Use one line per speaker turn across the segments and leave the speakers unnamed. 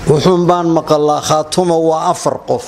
wuxuun baan maqalaa khaatumo waa afar qof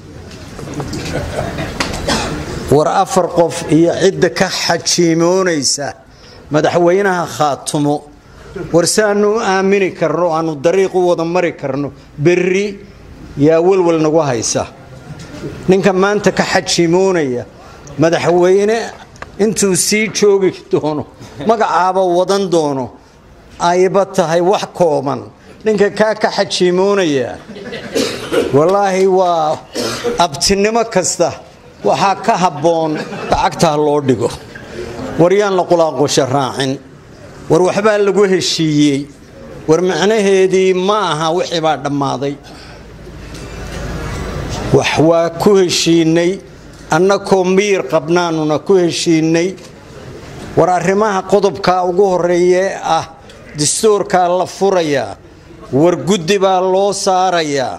war afar qof iyo cidda ka xajiimoonaysa madaxweynaha khaatumo war saanu u aamini karno aanu dariiq u wada mari karno berri yaa welwel nagu haysa ninka maanta ka xajiimoonaya madaxweyne intuu sii joogi doono magacaaba wadan doono ayba tahay wax kooban ninka kaa ka xajiimoonaya wallaahi waa abtinimo kasta waxaa ka habboon lacagtaa loo dhigo war yaan la qulaaqusha raacin war waxbaa lagu heshiiyey war macnaheedii ma aha wixii baa dhammaaday wax waa ku heshiinay annakoo miyir qabnaanuna ku heshiinay war arrimaha qodobka ugu horeeye ah dastuurkaa la furayaa war guddi baa loo saarayaa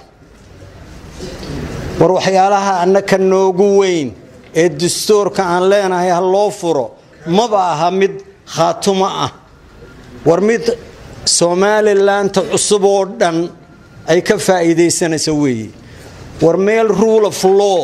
war waxyaalaha annaka noogu weyn ee dastuurka aan leenahay ha loo furo maba aha mid khaatumo ah war mid somalilanta cusub oo dhan ay ka faa'iidaysanaysa weeye war meel rule of law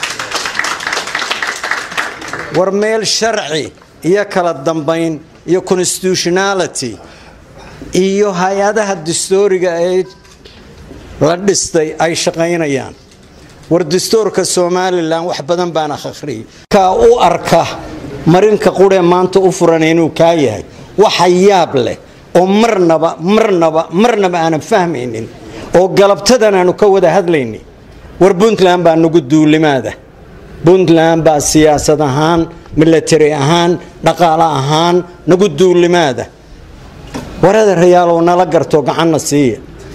war meel sharci iyo kala dambayn iyo constitutionality iyo hay-adaha dastuuriga ee la dhistay ay shaqaynayaan war dastuurka somalilan wax badan baan akhriyay kaa u arka marinka quree maanta u furan inuu kaa yahay waxa yaab leh oo marnaba marnaba marnaba aanan fahmaynin oo galabtadan aanu ka wada hadlaynin war puntland baa nagu duulimaada puntland baa siyaasad ahaan milatari ahaan dhaqaale ahaan nagu duulimaada warada rayaalow nala garto gacanna siiya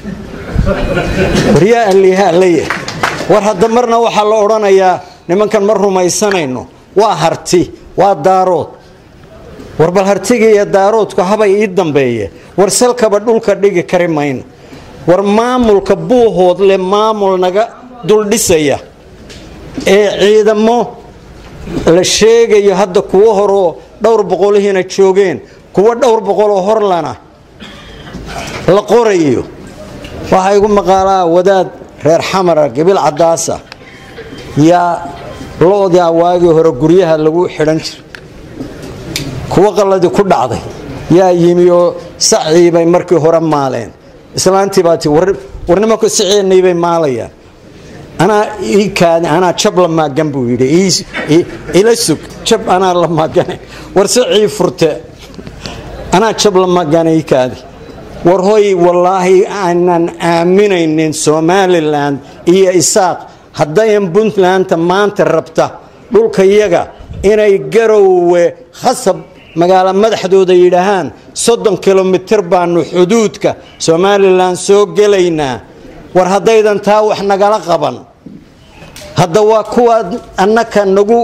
waryaa allihalaya war hadda marna waxaa la odhanayaa nimankan ma rumaysanayno waa harti waa daarood war bal hartiga iyo daaroodku habay ii dambeeye war salkaba dhulka dhigi kari mayno war maamulka buuhood leh maamul naga duldhisaya ee ciidamo la sheegayo hadda kuwo horoo dhowr boqolihiina joogeen kuwo dhowr boqoloo horlana la qorayo waxaa igu maqaalaa wadaad reer xamara gabil cadaasa yaa lo-daa waagii hore guryaha lagu xidhan jira kuwo qalladii ku dhacday yaa yimi oo sacii bay markii hore maaleen islaantii baa ti war nimanku siceenii bay maalayaan anaa ii kaadi anaa jab la maagan buu yidhi ila sug jab anaa la maagane war sicii furte anaa jab la maagane ii kaadi war hoy wallaahi aanan aaminaynin somalilan iyo isaaq haddayan puntlandta maanta rabta dhulka yaga inay garowe khasab magaalo madaxdooda yidhaahaan soddon kilomitir baanu xuduudka somalilan soo gelaynaa war haddaydan taa wax nagala qaban hadda waa kuwaad annaka nagu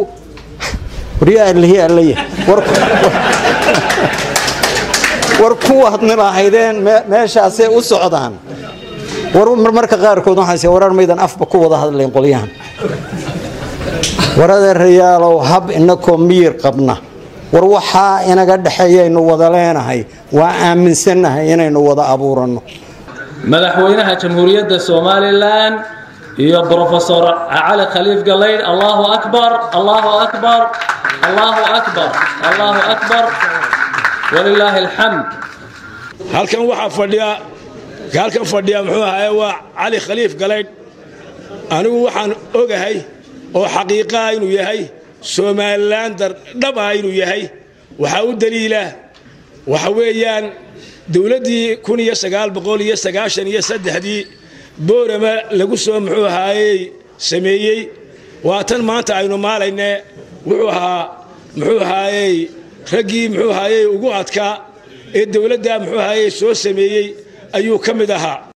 war kuwaad nilahaydeen meeshaasay u socdaan war marmarka qaarkood waxaase warar maydan afba ku wada hadlayn qolyahan warada rayaalow hab inakoo miyir qabna war waxaa inaga dhexeeyaynu wada leenahay waa aaminsannahay inaynu wada abuuranno
madaxweynaha jamhuuriyadda somalilan iyo brofesor cali khaliif galaydh allahu akbar allahu akbar allahu akbar allahu akbar walilaahi alxamd
halkan waxaa fadhiya halkan fadhiya muxuu ahaye waa cali khaliif galaydh anigu waxaan ogahay oo xaqiiqaha inuu yahay somalilan dhaba inuu yahay waxaa u daliila waxa weeyaan dowladdii kun iyo sagaal boqol iyo sagaashan iyo saddexdii boorama lagu soo muxuu ahaayey sameeyey waa tan maanta aynu maalayne wuxuu ahaa muxuu ahaayey raggii muxuu ahaayey ugu adkaa ee dowladda muxuu ahaayey soo sameeyey ayuu ka mid ahaa